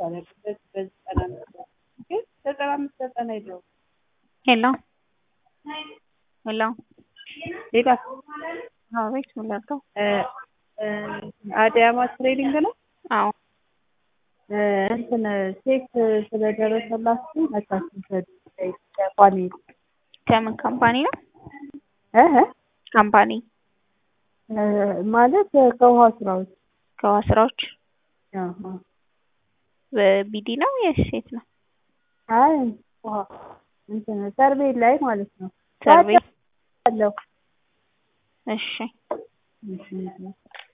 አላውቅም። በዚህ በዘጠና አምስት ግን ዘጠና አምስት ዘጠና የለውም። ሄሎ ሄሎ ሌላ አቤት ምን ላድርገው? አዲያማ ትሬዲንግ ነው። አዎ እንትን ቼክ ስለደረሰላችሁ መታችሁ ቋሚ ከምን ካምፓኒ ነው? እህ ካምፓኒ ማለት ከውሃ ስራዎች ከውሃ ስራዎች አዎ። በቢዲ ነው የሴት ነው? አይ ውሃ እንትን ሰርቬይ ላይ ማለት ነው። ሰርቬይ አለው እሺ እሺ